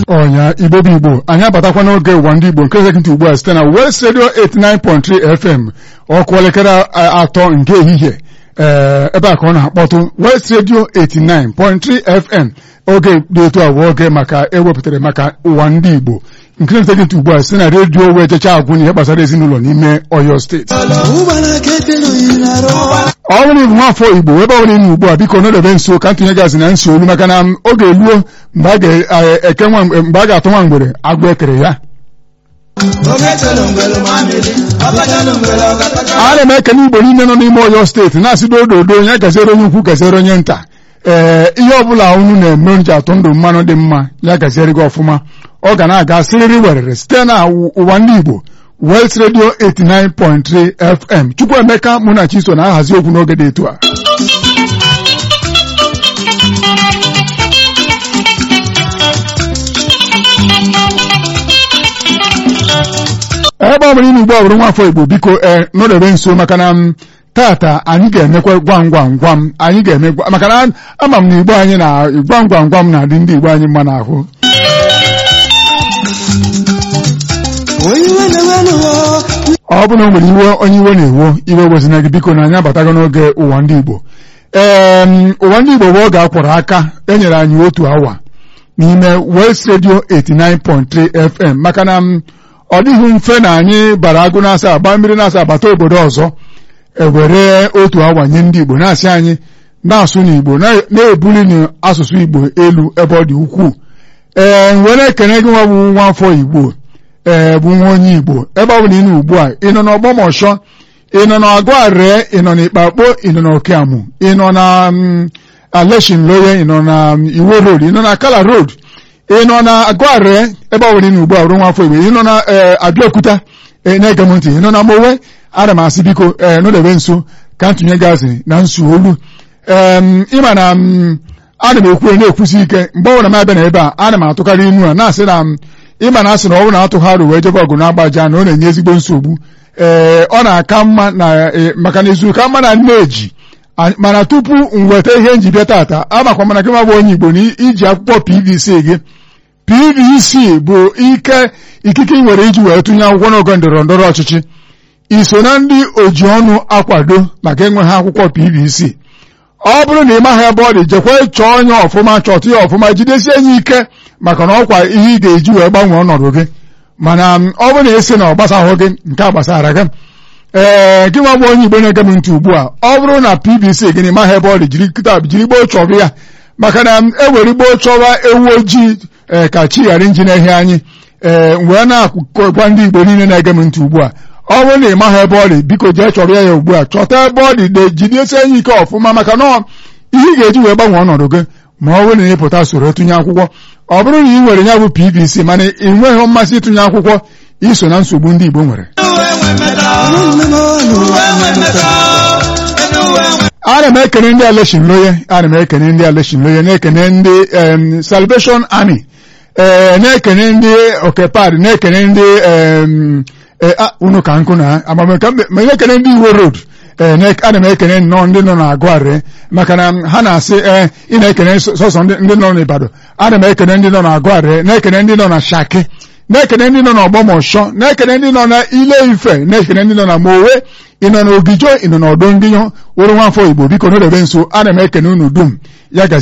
ọnya igbo bụ igbo anyị abatakwa n'oge ụwa ndị igbo nke sekịntị ugbu a site na West Radio 89.3 FM ọkụ elekere atọ nke ehihie ee ebe a ka ọ na-akpọtụ West Radio 89.3 FM oge dị etu a bụ oge maka ewepụtara maka ụwa ndị igbo nke sekịntị ugbu a site na redio wee jecha agwụ ihe gbasara ezinụlọ n'ime Ọyọ steeti ọ bụrụ ịbụ nwafọ igbo ebe ọ bụla ị nọ ugbu a biko nọdebe nso ka ntụnye gazi na nsi olu maka na oge eluo mgbe a ga-atụ nwa mgbere agwụ ekere ya ana m ekene igbo niile nọ n'ime Ọyọ steeti na-asị dododo onye gaziere onye ukwu gaziere onye nta ee ihe ọbụla unu na-eme nji atụ ndụ mmanụ dị mma ya gaziere gị ọfụma ọ ga na-aga siriri werere site na ụwa ndị igbo West Radio 89.3 FM Chukwuemeka Munachiso na-ahazi okwu n'oge dị etu a ebe ọ bụla ime ugbu a bụrụ nwafọ Igbo biko ee nọdebe nso maka na tata anyị ga-emekwa gwam gwam gwam anyị ga-eme maka na ama m na Igbo anyị na gwam gwam gwam na-adị ndị Igbo anyị mma n'ahụ ọ bụ na o nwere iwe onye iwe na-ewo iwe wezina gị biko na anyị abatago n'oge ụwa ndị Igbo ee ụwa ndị Igbo bụ oge akwọrọ aka enyere anyị otu awa n'ime West Radio 89.3 FM maka na ọ dịghị mfe na anyị bara agụ na-asa agba mmiri na-asa agbata obodo ọzọ ewere otu awa nye ndị Igbo na-asị anyị na-asụ n'Igbo na-ebuli n'asụsụ Igbo elu ebe ọ dị ukwuu ee were ekene gị nwa bụ nwa afọ Igbo ee bụ nwa onye Igbo ebe ọ bụla ị nọ ugbu a ị nọ n'ọgbọmọshọ ị nọ n'Agụarịa ị nọ n'Ikpakpo ị nọ n'Okeamụ ị nọ na Aleshin Loye ị nọ na Iwo Road ị nọ na Kala Road ị nọ na Agụarịa ebe ọ bụla ị nọ ugbu a bụrụ nwa afọ Igbo ị nọ na Abịaokuta na-ege m ntị ị nọ na Mowe ana m asị biko ee nọdebe nso ka ntụnye gazi na nsu olu ee ịma na ana m ekwu na-ekwusi ike mgbe ọbụla m abịa na ebe a ana m atụkarị inu a na-asị na ịma na asị na ọ bụrụ na atụgharị wee jebe ọgụ na-agbaja na ọ na-enye ezigbo nsogbu ee ọ na-aka mma na maka na ezu ka mma na nneji mana tupu m weta ihe njibịa tata amakwa mana gị bụ onye Igbo na iji akwụkwọ PVC gị PVC bụ ike ikike ị nwere iji wee tụnye akwụkwọ n'oge ndọrọ ndọrọ ọchịchị iso na ndị oji ọnụ akwado maka enweghị akwụkwọ PVC ọ bụrụ na ị maghị ebe ọ dị jekwa chọọ onye ọfụma chọta ya ọfụma jidesie enye ike maka na ọkwa ihe ị ga-eji wee gbanwee ọnọdụ gị mana ọ bụrụ na esi na ọ gbasahụ gị nke a gbasara gị ee gị nwa bụ onye Igbo na-ege m ntị ugbu a ọ bụrụ na PVC gị na ịmaghị ebe ọ dị jiri kịta jiri gboo chọba ya maka na ewere gboo chọwa ewu ojii ee ka chi ghara inji na-ehi anyị ee wee na-agwa ndị Igbo niile na-ege m ntị ugbu a ọ bụrụ na ị maghị ebe ọ dị biko jee chọrọ ya ya ugbu a chọta ebe ọ dị de jidesie enyi ike ọfụma maka na ihe ị ga-eji wee gbanwee ọnọdụ gị ma ọ bụrụ na ị pụta soro tụnye akwụkwọ ọ bụrụ na ị nwere ya bụ PVC mana ị nweghị mmasị ịtụnye akwụkwọ iso na nsogbu ndị Igbo nwere ana m ekene ndị Aleshin Loye ana m ekene ndị Aleshin Loye na-ekene ndị Salvation Army ee na-ekene ndị Okepad na-ekene ndị unu ka nkụ na amameka ma na-ekene ndị Iwo Road ee ana m ekene nnọọ ndị nọ n'Agụarịa maka na ha na-asị ee ị na-ekene sọsọ ndị nọ n'Ibadan ana m ekene ndị nọ n'Agụarịa na-ekene ndị nọ na Shaki na-ekene ndị nọ n'Ọgbọmọshọ na-ekene ndị nọ na Ile Ife na-ekene ndị nọ na Mowe ị nọ n'Ogijo ị nọ n'Ọdọ Ngịnyọ wụrụ nwafọ Igbo biko n'odebe nso ana m ekene unu dum ya